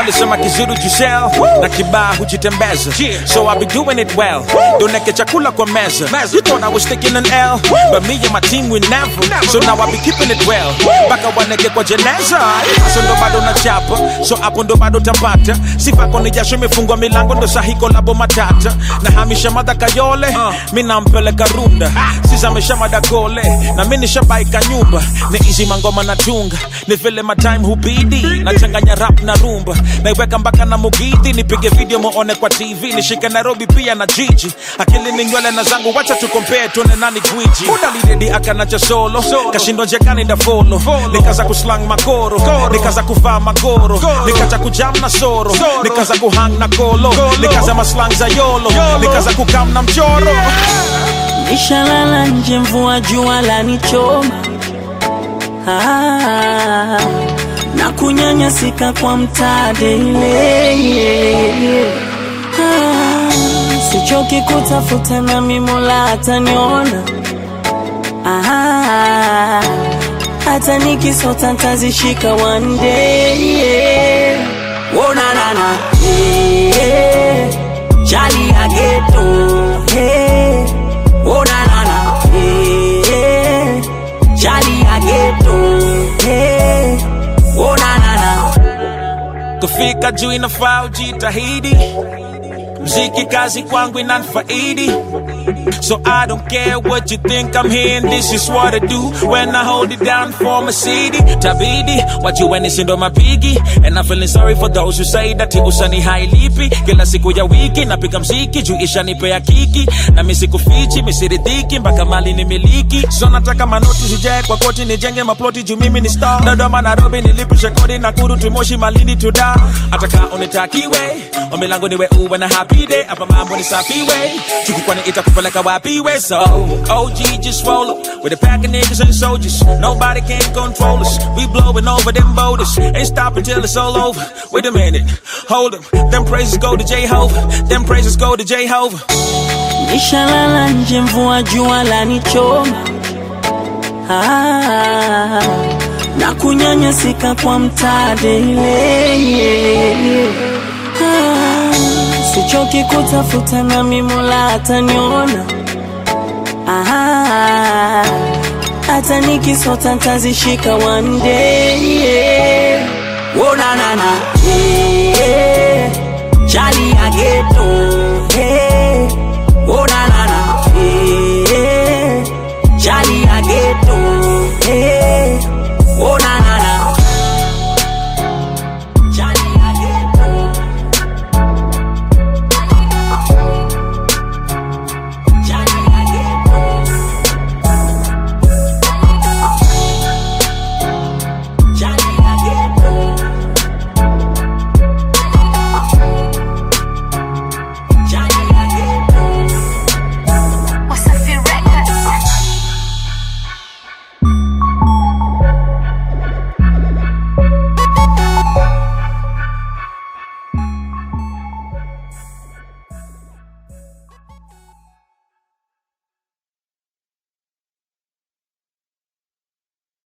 walisema kizuru jusel na kibaa hujitembeza so I be doing it well doneke chakula kwa meza you thought I was taking an L but me and my team we never so now I be keeping it well mpaka waneke kwa jeneza so ndo bado na chapa so hapo ndo bado tapata sifako ni jasho imefungwa milango ndo sahiko labo matata na hamisha madha kayole mi nampeleka runda sizamesha madagole na mi nishabaika nyumba ni izi mangoma na tunga ni vile matime hubidi nachanganya rap na rumba naiweka mpaka na mugidi nipige video muone kwa tv nishike nairobi pia na jiji akili ni nywele na zangu wacha tukompee tuone nani gwiji muda lidedi akanacha solo kashindo njekani ndafolo nikaza kuslang makoro nikaza kuvaa magoro nikaza kujam na soro nikaza kuhang na kolo nikaza maslang za yolo nikaza kukam na mchoro Nishalala nje mvua jua lanichoma ah, na kunyanyasika kwa mtade ile ah, sichoki kutafuta na mimola ataniona ah, hata nikisota ntazishika one day wonanana yeah, jali ya geto hey, wonanana yeah, jali ya geto hey, wonanana kufika juu inafaa ujitahidi mziki kazi kwangu inanfaidi So I don't care what you think I'm here and this is what I do when I hold it down for my city. Tabidi, what you when it's into my piggy. And I'm feeling sorry for those who say that usani hailipi. Kila siku ya wiki napiga mziki juu ishanipea kiki. Na mimi sikufichi, mimi siridhiki mpaka mali ni miliki. So nataka manoti zijae kwa koti nijenge maploti juu mimi ni star. Dodoma Nairobi nilipisha kodi na kuru tumoshi malindi to da. Ataka unitakiwe, ombi langu niwe uwe na happy day. Hapa mambo ni safi way. Chuku kwani itakupeleka wapi we so OG just roll up with a pack of niggas and soldiers. Nobody can control us. We blowing over them boulders. Ain't stopping till it's all over. Wait a minute, hold up. Them praises go to Jehovah. Them praises go to Jehovah. Nishalala nje mvua jua lanichoma ah, na kunyanyasika kwa mtade ile ah, sichoki kutafuta na mimola ataniona ah, hata nikisota ntazishika one day wonanana yeah, jali ya geto